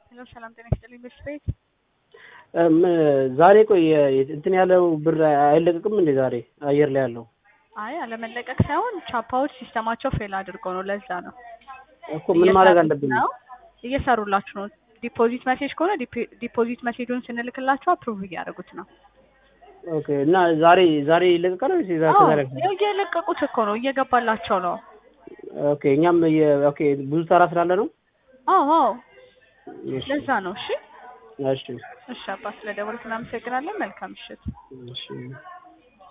ሄሎ ሰላም ጤና ይስጥልኝ በሽታ ቤት ዛሬ ቆይ እንትን ያለው ብር አይለቀቅም እንዴ? ዛሬ አየር ላይ ያለው አይ አለመለቀቅ ሳይሆን ቻፓዎች ሲስተማቸው ፌል አድርገው ነው። ለዛ ነው እኮ ምን ማድረግ አለብን? ነው እየሰሩላችሁ ነው። ዲፖዚት ሜሴጅ ከሆነ ዲፖዚት ሜሴጁን ስንልክላቸው አፕሩቭ እያደረጉት ነው። ኦኬ እና ዛሬ ዛሬ ይለቀቃል ወይስ ዛ- አዎ ከዛሬ? እየለቀቁት እኮ ነው፣ እየገባላቸው ነው። ኦኬ እኛም የ- ኦኬ ብዙ ተራ ስላለ ነው። አዎ አዎ እሺ ለዛ ነው። እሺ እሺ እሺ አባ ስለደወልክ እናመሰግናለን። መልካም ምሽት። እሺ